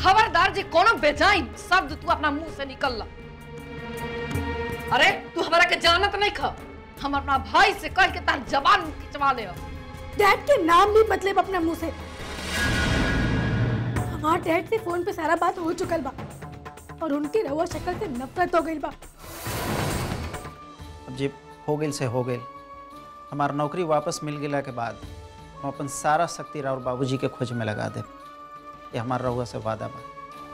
खबरदार जी कोनो बेजाइन शब्द तू अपना मुंह से निकल ला अरे तू हमारा के जानत नहीं ख हम अपना भाई से कह के तार जबान खिंचवा ले डैड के नाम भी मतलब अपना मुंह से हमार डैड से फोन पे सारा बात हो चुकल बा और उनकी रवा शक्ल से नफरत हो गई बा अब जी हो गई से हो गई हमार नौकरी वापस मिल गया के बाद हम अपन सारा शक्ति राउर बाबूजी के खोज में लगा दे ये हमार रहुआ से वादा बा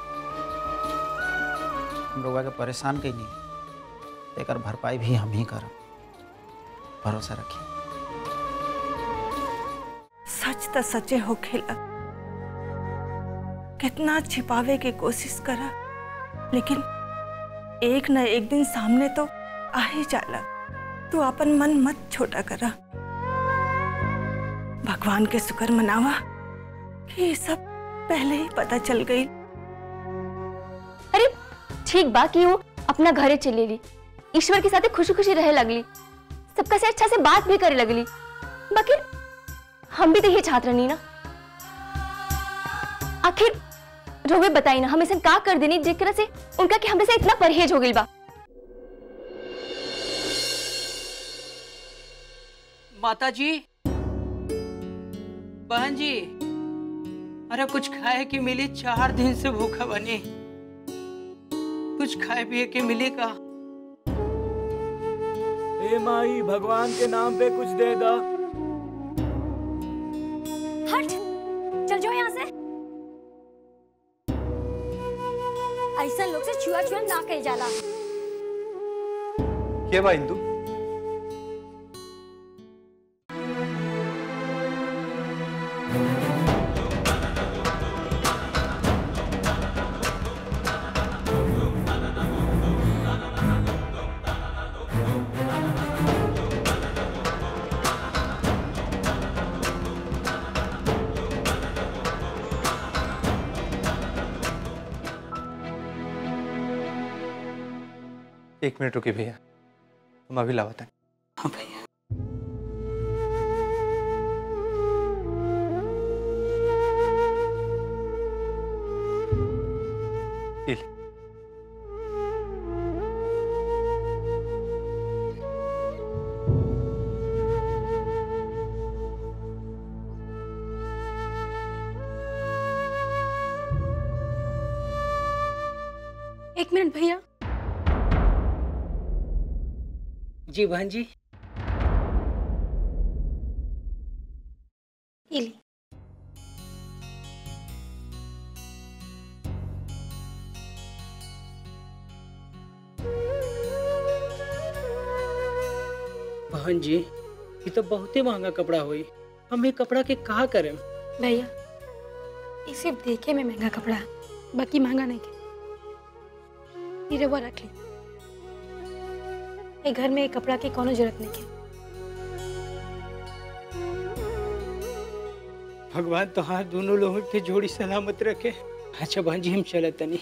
हम रहुआ के परेशान कहीं नहीं एकर भरपाई भी हम ही करब भरोसा रखिए सच त सचे हो खेला कितना छिपावे की कोशिश करा लेकिन एक न एक दिन सामने तो आ ही जाला तू अपन मन मत छोटा करा भगवान के शुक्र मनावा कि ये सब पहले ही पता चल गई अरे ठीक बा कि वो अपना घरे चले ली ईश्वर के साथ खुशी खुशी रहे लगली सबका से अच्छा से बात भी करे लगली बाकी हम भी तो ये छात्र नहीं ना आखिर रोवे बताई ना हम ऐसा का कर देनी जेकरा से उनका कि हमरे से इतना परहेज हो गई बा माता जी बहन जी अरे कुछ खाए के मिली चार दिन से भूखा बनी कुछ खाए पिए के मिली का ए माई भगवान के नाम पे कुछ दे दा हट चल जाओ यहाँ से ऐसा लोग से छुआ छुआ ना कही जाला के बा इंदू एक मिनट रुकी भैया हम अभी लावत हैं हाँ भैया ये ले। एक मिनट भैया जी बहन जी ये ली बहन जी ये तो बहुत ही महंगा कपड़ा हुई हम ये कपड़ा के कहा करें भैया ये सिर्फ देखे में महंगा कपड़ा है बाकी महंगा नहीं के ये रवा रख ले ये घर में ये कपड़ा की कोनो जरूरत नहीं के भगवान तो हाँ दोनों लोगों के जोड़ी सलामत रखे अच्छा बहन जी हम चले तनी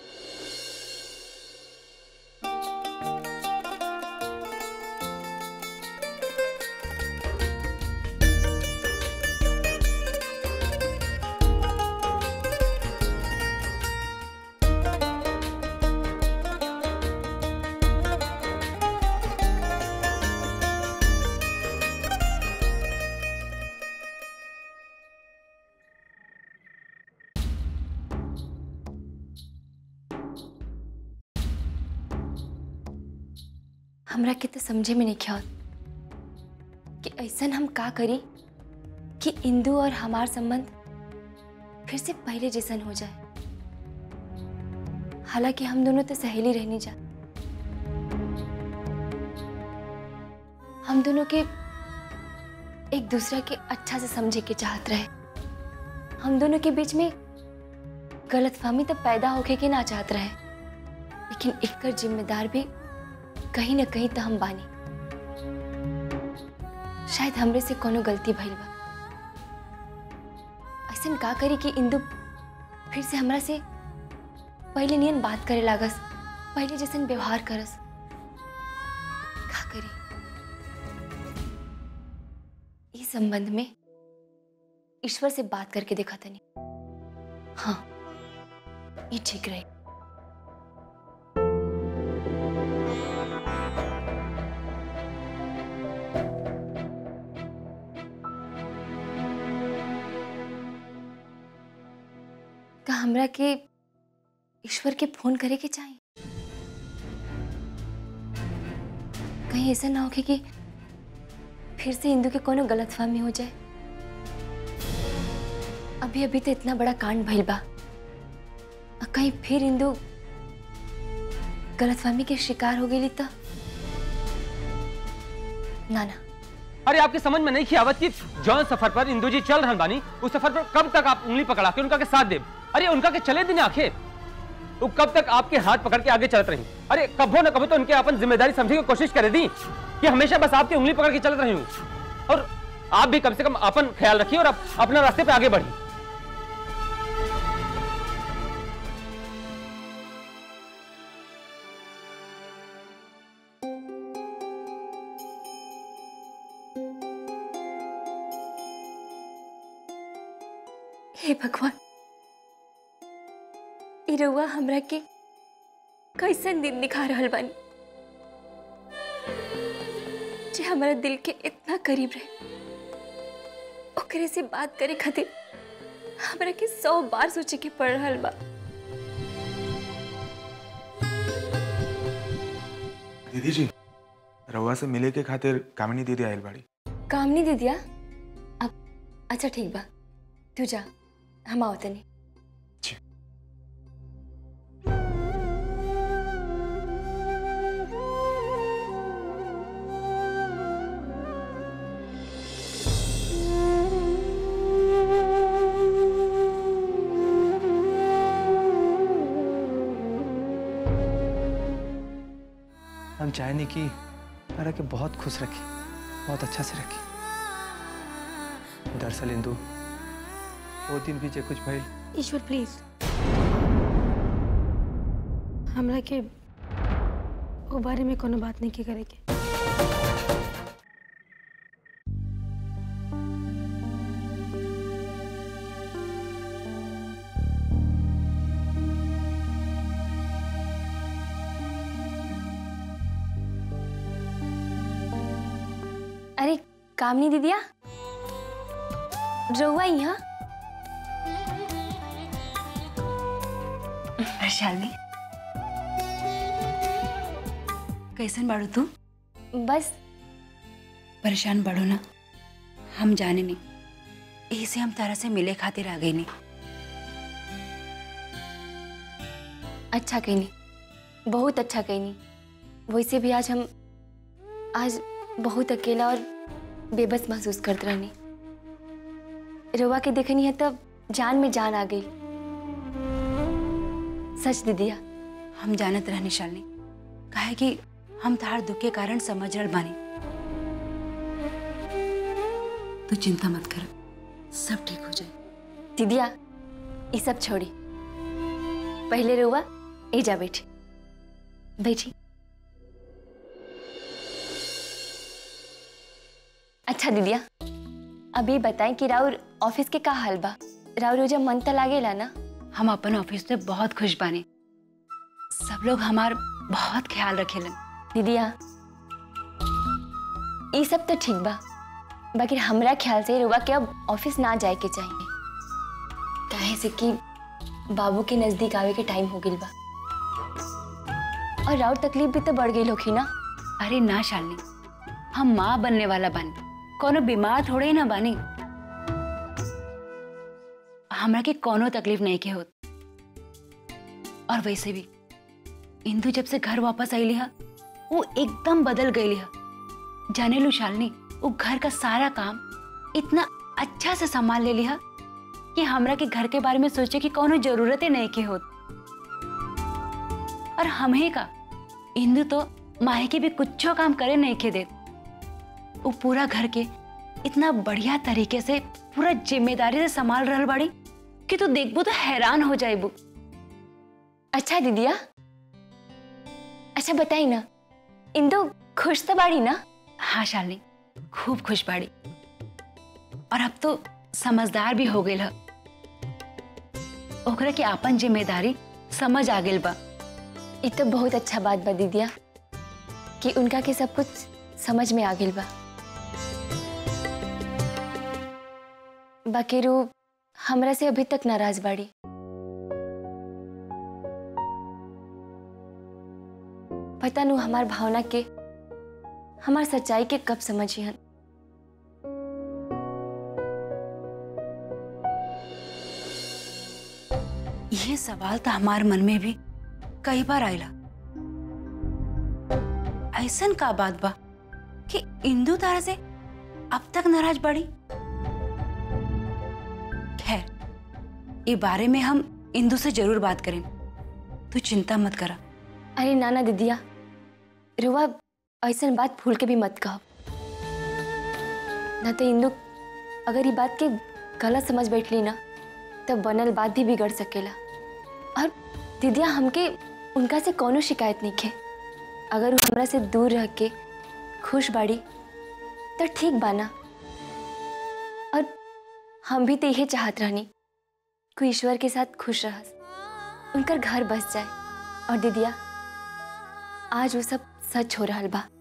हमरा के तो समझे में नहीं ख्याल कि ऐसा हम का करी कि इंदू और हमार संबंध फिर से पहले जैसन हो जाए हालांकि हम दोनों तो सहेली रहनी जा हम दोनों के एक दूसरे के अच्छा से समझे के चाहत रहे हम दोनों के बीच में गलतफहमी तो पैदा होके के ना चाहत रहे लेकिन एकर जिम्मेदार भी कहीं ना कहीं तो हम बानी शायद हमरे से कोनो गलती भइल बा ऐसन का करी कि इंदु फिर से हमरा से पहले नियन बात करे लागस पहले जैसन व्यवहार करस का करी इस संबंध में ईश्वर से बात करके देखा तनी हाँ ये ठीक रहे का हमरा के ईश्वर के फोन करे के चाहिए कहीं ऐसा ना हो कि कि फिर से इंदू के कोनो गलतफहमी हो जाए अभी अभी तो इतना बड़ा कांड भइल बा आ कहीं फिर इंदू गलतफहमी के शिकार हो गई तो ना ना अरे आपके समझ में नहीं की आवत कि जौन सफर पर इंदू जी चल रहल बानी उस सफर पर कब तक आप उंगली पकड़ा के उनका के साथ देब अरे उनका के चले दिन आखे वो कब तक आपके हाथ पकड़ के आगे चलत रही अरे कबो न कबो तो उनके अपन जिम्मेदारी समझने की कोशिश करे दी कि हमेशा बस आपकी उंगली पकड़ के चलत रही हूँ और आप भी कम से कम अपन ख्याल रखिए और अप, अपना रास्ते पे आगे बढ़िए हे भगवान ई रउआ हमरा के कैसन दिन दिखा रहल बानी जे हमारा दिल के इतना करीब रहे ओकरे से बात करे खातिर हमरा के सौ बार सोचे के पड़ रहल बा दीदी जी रउआ से मिले के खातिर कामिनी दीदी आयल बाड़ी काम नहीं दे दिया अब अच्छा ठीक बा तू जा हम आओ तनी हम चाहेंगे कि तारा के बहुत खुश रखी बहुत अच्छा से रखी दरअसल इंदू वो दिन भी जे कुछ भइल ईश्वर प्लीज हमरा के वो बारे में कोनो बात नहीं के करे के अरे कामनी दीदिया रउआ यहाँ शालिनी कैसन बाड़ू तू बस परेशान बाड़ू ना हम जाने नहीं यही से हम तारा से मिले खातिर आ गई नहीं अच्छा कहीं नहीं बहुत अच्छा कहीं नहीं वैसे भी आज हम आज बहुत अकेला और बेबस महसूस करते रहनी रवा के देखनी है तब जान में जान आ गई सच दीदिया हम जानत रहनी शालिनी काहे कि हम तार दुख के कारण समझ रह बानी तू चिंता मत कर सब ठीक हो जाए दीदिया ये सब छोड़ी पहले रुआ ए जा बैठी बैठी अच्छा दीदिया अभी बताएं कि राउर ऑफिस के का हाल बा राउर जब मन त लागेला ना हम अपन ऑफिस में बहुत खुश बानी सब लोग हमार बहुत ख्याल रखेलन दीदिया ये सब तो ठीक बा बाकी हमरा ख्याल से रुआ के अब ऑफिस ना जाए के चाहिए काहे से कि बाबू के नजदीक आवे के टाइम हो गइल बा और राउर तकलीफ भी तो बढ़ गई होखी ना अरे ना शालिनी हम माँ बनने वाला बानी कोनो बीमार थोड़े ही ना बानी हमरा के कोनो तकलीफ नहीं के होत और वैसे भी इंदु जब से घर वापस आई लिहा वो एकदम बदल गई लिहा जाने लू शालिनी वो घर का सारा काम इतना अच्छा से संभाल ले लिहा कि हमरा के घर के बारे में सोचे कि कोनो जरूरत ही नहीं के होत और हमें का इंदु तो माहे के भी कुछो काम करे नहीं के देत वो पूरा घर के इतना बढ़िया तरीके से पूरा जिम्मेदारी से संभाल रहल बाड़ी कि तू देखबो तो हैरान हो जाएबू अच्छा दीदिया अच्छा बताई ना इंदु खुश तो बाड़ी ना हाँ शालिनी खूब खुश बाड़ी और अब तो समझदार भी हो गई है ओकरा के अपन जिम्मेदारी समझ आ गेल बा ये तो बहुत अच्छा बात बा दीदिया कि उनका के सब कुछ समझ में आ गेल बा बाकी रू हमरा से अभी तक नाराज बाड़ी पता नु हमार भावना के हमार सच्चाई के कब समझी हन ये सवाल तो हमार मन में भी कई बार आयला ऐसन का बात बा कि इंदू तारा से अब तक नाराज बड़ी खैर ये बारे में हम इंदू से जरूर बात करें तू चिंता मत करा अरे नाना दीदिया रुआ ऐसन बात भूल के भी मत कहो न तो इंदु अगर ये बात के गलत समझ बैठली ना तब बनल बात भी बिगड़ सकेला और दीदिया हमके उनका से कोनो शिकायत नहीं है अगर वो हमरा से दूर रह के खुश बाड़ी तो ठीक बाना और हम भी तो यही चाहत रहनी कोई ईश्वर के साथ खुश रह उनकर घर बस जाए और दीदिया आज वो सब सच हो रहा बा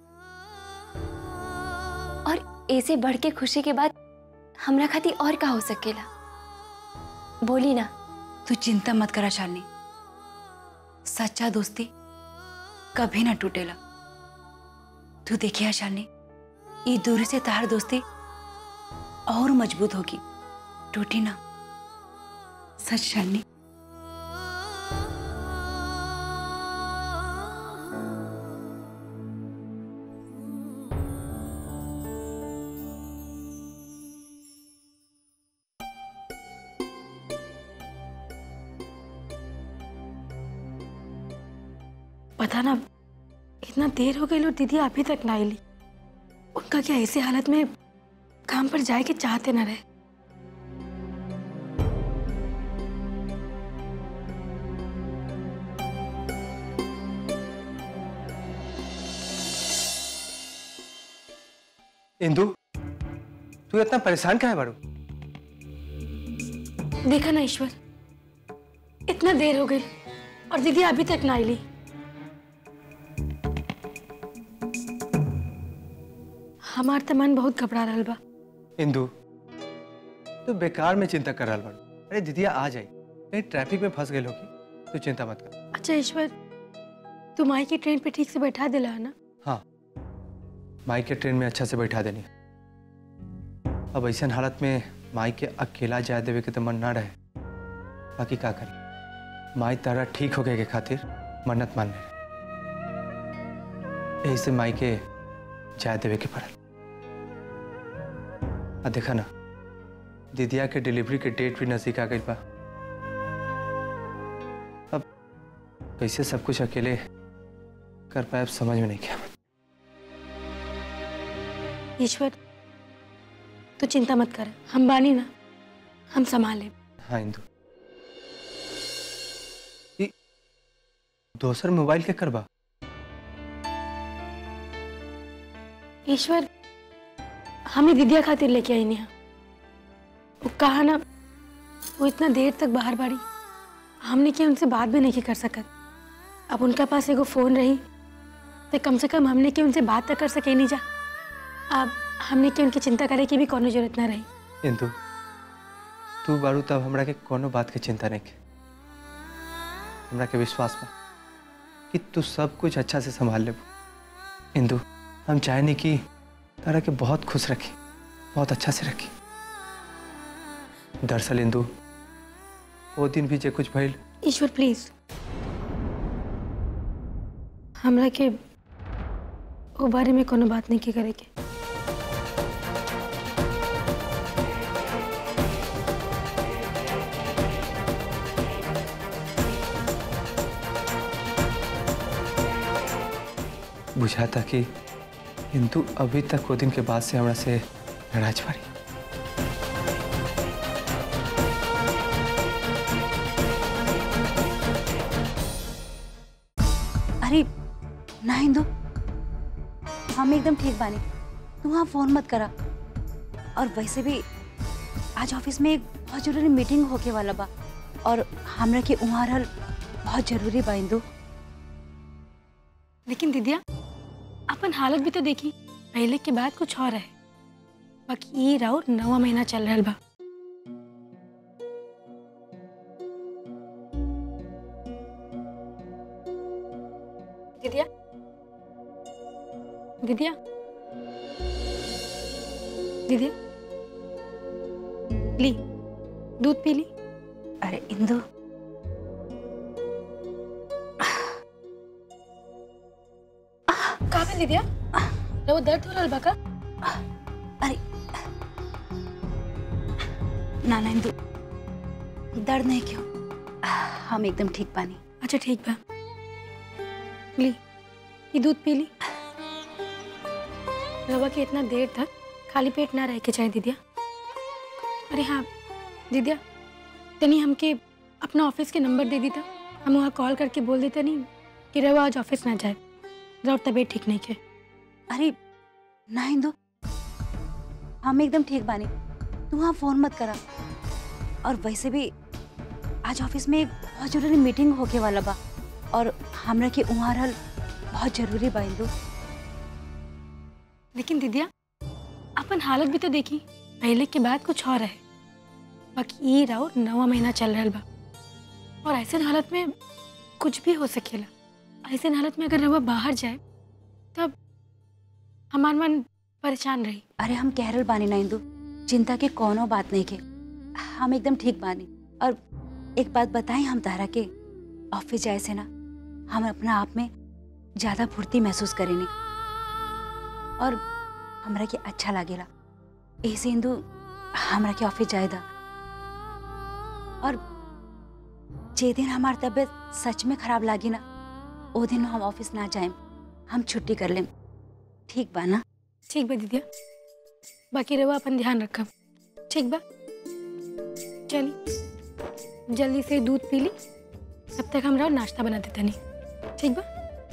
और ऐसे बढ़ के खुशी के बाद हमरा खातिर और का हो सकेला बोली ना तू चिंता मत करा शालिनी सच्चा दोस्ती कभी ना टूटेला तू देखिया शालिनी ये दूरी से तार दोस्ती और मजबूत होगी टूटी ना सच शालिनी पता ना इतना देर हो गई और दीदी अभी तक ना आईली उनका क्या ऐसे हालत में काम पर जाए के चाहते ना रहे इंदु तू इतना परेशान क्या है बारू देखा ना ईश्वर इतना देर हो गई और दीदी अभी तक ना आईली हमार तो मन बहुत घबरा रहा बा इंदु तू बेकार में चिंता कर रहा बारू अरे दीदिया आ जाई कहीं ट्रैफिक में फंस गई होगी तू चिंता मत कर अच्छा ईश्वर तू माई की ट्रेन पे ठीक से बैठा दिला है ना हाँ माई के ट्रेन में अच्छा से बैठा देनी अब ऐसा हालत में माई के अकेला जाए देवे के तो मन ना रहे बाकी का करी माई तारा ठीक हो गए के खातिर मन्नत मान ले यही से माई के जाए देवे के पड़ल आ देखा ना दीदिया के डिलीवरी के डेट भी नजदीक आ गई बा अब कैसे सब कुछ अकेले कर पाए अब समझ में नहीं क्या ईश्वर तू चिंता मत कर हम बानी ना हम संभाले हाँ इंदु ई दोसर मोबाइल के करबा ईश्वर हमें दीदिया खातिर लेके आई नहीं वो कहा ना वो इतना देर तक बाहर बाड़ी हमने क्या उनसे बात भी नहीं कर सकत अब उनका पास एगो फोन रही तो कम से कम हमने क्या उनसे बात तो कर सके नहीं जा अब हमने क्या उनकी चिंता करे की भी कोनो जरूरत ना रही इंदु तू बारू तब हमरा के कोनो बात के चिंता नहीं के हमरा के विश्वास बा कि तू सब कुछ अच्छा से संभाल ले इंदु हम चाहे नहीं कि तारा के बहुत खुश रखी बहुत अच्छा से रखी दरअसल इंदु वो दिन भी जे कुछ भइल ईश्वर प्लीज हमरा के वो बारे में कोनो बात नहीं के करे के बुझाता कि इंदु अभी तक वो दिन के बाद से हमरा से नाराज पड़ी अरे ना हिंदू हम एकदम ठीक बानी तू वहाँ फोन मत करा और वैसे भी आज ऑफिस में एक बहुत जरूरी मीटिंग होके वाला बा और हमरा के वहाँ रहल बहुत जरूरी बा इंदू लेकिन दीदिया अपन हालत भी तो देखी पहले के बाद कुछ और है बाकी ये राउर नवा महीना चल रहा बा दीदिया दीदिया दीदिया ली दूध पी ली अरे इंदू कहाँ पे दीदिया वो दर्द हो रहा बा का अरे ना ना इंदू दर्द नहीं क्यों हम एकदम ठीक पानी अच्छा ठीक बा ली ये दूध पी ली रवा के इतना देर तक खाली पेट ना रह के चाहे दीदिया अरे हाँ दीदिया तनी हमके अपना ऑफिस के नंबर दे दी था हम वहाँ कॉल करके बोल देते नहीं कि रवा आज ऑफिस ना जाए रवा तबीयत ठीक नहीं के अरे ना इंदू हम एकदम ठीक बानी तू वहाँ फोन मत करा और वैसे भी आज ऑफिस में एक बहुत जरूरी मीटिंग होके वाला बा और हमरा के वहाँ रहल बहुत जरूरी बा इंदू लेकिन दीदिया अपन हालत भी तो देखी पहले के बाद कुछ और है बाकी ये राउर नवा महीना चल रहा बा और ऐसे हालत में कुछ भी हो सकेला ऐसे हालत में अगर रवा बाहर जाए तब हमार मन परेशान रही अरे हम कह रहल बानी ना इंदू चिंता के कोनो बात नहीं के हम एकदम ठीक बानी और एक बात बताएं हम तारा के ऑफिस जाए से ना हम अपना आप में ज्यादा फुर्ती महसूस करेनी और हमरा के अच्छा लागेला ऐसे इंदू हमरा के ऑफिस जाए दा और जे दिन हमार तबीयत सच में खराब लागी ना ओ दिन हम ऑफिस ना जाएम हम छुट्टी कर लेम ठीक बा ना ठीक बा दीदिया बाकी रवा अपन ध्यान रखब ठीक बा चली जल्दी से दूध पी ली तब तक हमरा नाश्ता बना देता नहीं ठीक बा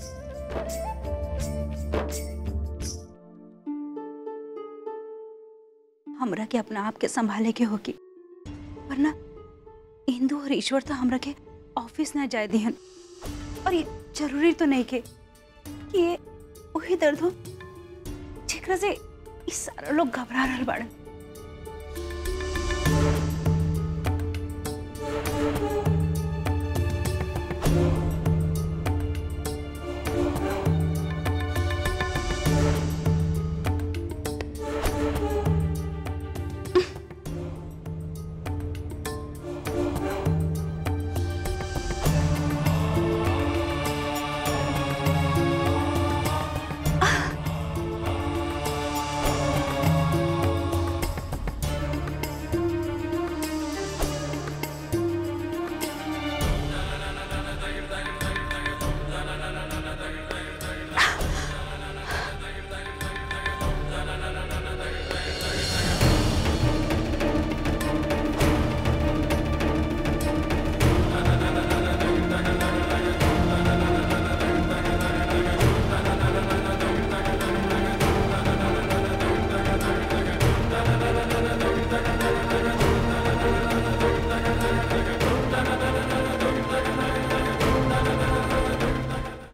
हमरा के अपना आप के संभाले के होगी वरना इंदू और ईश्वर तो हमरा के ऑफिस ना जाए दिहन और ये जरूरी तो नहीं के कि ये वही दर्द हो जेकरा से ई सारा लोग घबरा रहल बाड़न हाँ